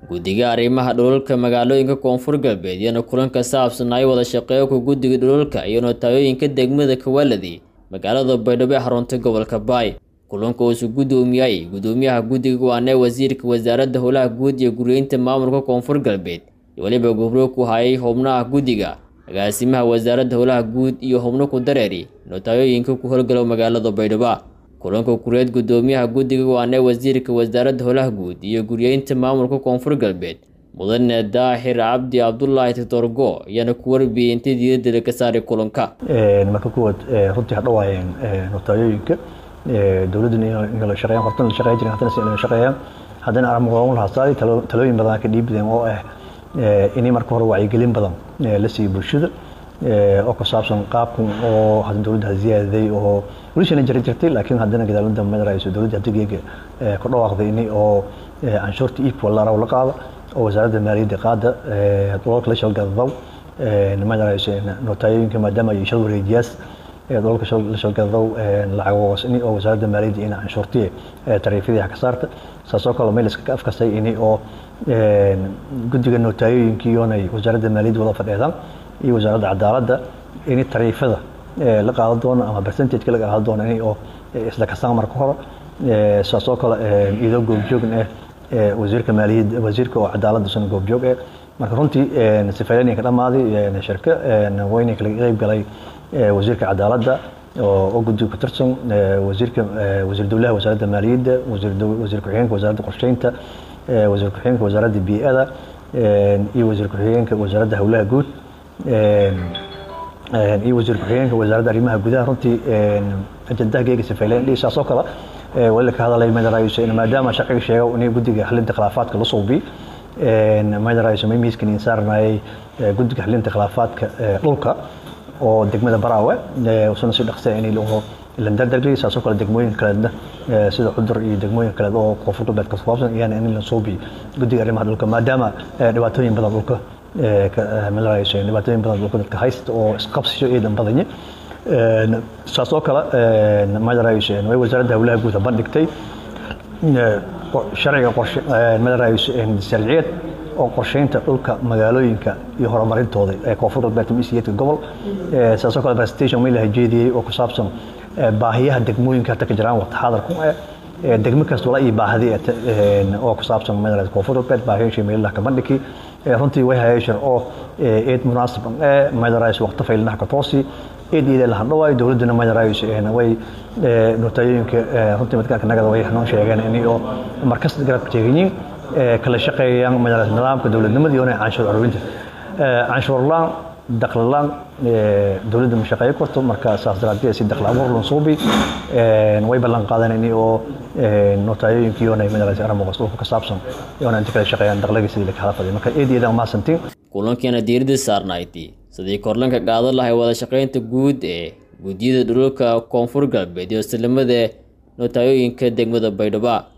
guddiga arrimaha dhulalka magaalooyinka koonfur galbeed iyana kulan ka saabsanay wada shaqeeyka guddiga dhulalka iyo nootayooyinka degmada kawaladi magaalada baydhabo ee xarunta gobolka baay kulanka uusu guddoomiyay guddoomiyaha guddiga waanee wasiirka wasaaradda howlaha guud iyo guryeynta maamulka koonfur galbeed iyo weliba gubro ku hayay xubnaha guddiga agaasimaha wasaaradda howlaha guud iyo xubno ku dareeri nootayooyinka ku howlgalow magaalada baydhabo kulanka kureed guddoomiyaha guddiga waanee wasiirka wasaaradda howlaha guud iyo guryeynta maamulka koonfur galbeed mudane daahir cabdi cabdulaahi titorgo ayaana ku warbiyey intii diiradda ka saaray kulanka marka kuwaad runtii hadhawaayeen nootayooyinka dowladdan inla shaqeeyaan hortan la shaqeey jirin haddana si inla shaqeeyaan haddana armagoon lahaasaay talooyin badan ka dhiibideen oo ah inay marka hore wacyigelin badan la siiyo bulshada oo ku saabsan qaabkan oo hadda dowladda ziyaadaday oo welishana jiri jirtay laakiin haddana gadaalada madarayso dowladda hadigeega ku dhawaaqday inay oo canshuurta iibka laraw la qaada oo wasaaradda maaliyadda qaada dolalka la shalgadadow madarayso nootayooyinka maadaama ay shal wareejiyaas dolalka la shalgadadow lacag ini oo wasaaradda maaliyadda ina canshuurtiye tariifyadii ka saarta saasoo kale meel iska afkastay inay oo guddiga nootayooyinkiiyoonay wasaaradda maaliyadda wada fadheedaan iyo wasaaradda cadaaladda in tariifada la qaadan doono ama percentageka la qaadan doono in oo isla kasaan marka hore saasoo kale iyadoo goobjoogn ah wasiirka maaliyadda wasiirka oo cadaaladda suna goobjoog ah marka runtii sifeynay ka dhamaaday shirka wayna kala qeyb galay wasiirka cadaaladda oo guddiga ku tirsan wasiirka wasiir dowlaha wasaaradda maaliyadda wasiir wasiir ku-xigeenka wasaaradda qorsheynta wasiir ku-xigeenka wasaaradda bii'ada iyo wasiir ku-xigeenka wasaaradda howlaha guud iyo wasiir ku-xigeenka wasaaradda arrimaha gudaha runtii ajandaha geega sifeyleen saasoo kale wali ka hadalay madarayso maadaama sharciga sheego in guddiga xalinta khilaafaadka la suubi madarayso mimiiskan insaarnayay guddiga xalinta khilaafaadka dhulka oo degmada baraawe usuna si dhaqsa in la dardargeliy saasoo kale degmooyin kaleedna sida cudur iyo degmooyin kaleed oo koonfur galbeed ka saabsan iyana in la suubi guddiga arrimaha dhulka maadaama dhibaatooyin badan dhulka madarayso dhibaatooyin badan dhulka dadka haysta oo isqabsisho eedan badanye saasoo kale madarayso way wasaaradda howlaha guud bandhigtay sharciga qorshe madarayso sharciyeed oo qorsheynta dhulka magaalooyinka iyo horumarintooda ee koonfur galbeed misiyeedka gobol saasoo kale presentation way la hajeediyey oo ku saabsan baahiyaha degmooyinka hadda ka jiraan waqti xaadirku eh degmo kasta wala iyo baahdi oo ku saabsan madarayso koonfur galbeed baahiyaasha meelaha ka bandhigi runtii way hayashar oo eed munaasib ee madarayso waqti faylnaha ka toosi eed iyada la hadhawaay dowladduna madarayso way nootayooyinka runtii madka nagada way xanuun sheegeen in oo markasta garabka teeganyiin kala shaqeeyaan madarayso nidaamka dowladnimada iyo canshuur aruurinta canshuur laan dakhli laan dowladda ma shaqeeyo karto marka saas daraaddeed si dakhli abuur loo suubi way ballan qaadeen in oo nootayooyinka iyo madarayso arrimahaas dhulka ka saabsan iyo inta kala shaqeeyaan dakhliga sidii la kala faday marka eed iyada ma santiin kulankeena diiradda saarnayti sidii korlanka qaadan lahay wada shaqeynta guud ee guddiyada dhulalka koonfur galbeed iyo islamada nootayooyinka degmada baydhabo